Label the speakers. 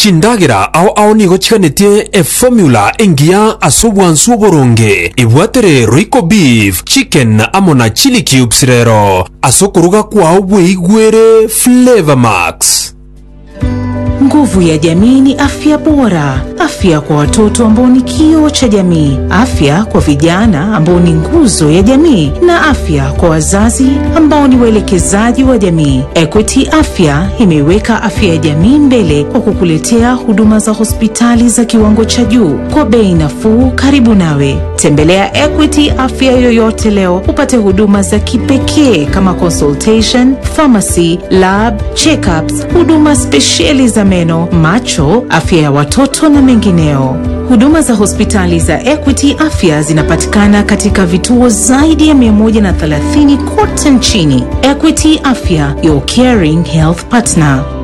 Speaker 1: chindagira ao ao nigo chiganetie efomula engiya ase obwansu oboronge ibwatere roico beef chicken amo na chili cubes rero ase okuruga kwao bweigwere flavor max
Speaker 2: Nguvu ya jamii ni afya bora, afya kwa watoto ambao ni kioo cha jamii, afya kwa vijana ambao ni nguzo ya jamii, na afya kwa wazazi ambao ni waelekezaji wa jamii. Equity Afya imeiweka afya ya jamii mbele kwa kukuletea huduma za hospitali za kiwango cha juu kwa bei nafuu, karibu nawe. Tembelea Equity Afya yoyote leo upate huduma za kipekee kama consultation, pharmacy, lab, checkups, huduma spesheli za meno, macho, afya ya watoto na mengineo. Huduma za hospitali za Equity Afya zinapatikana katika vituo zaidi ya 130 kote nchini. Equity Afya, your caring health partner.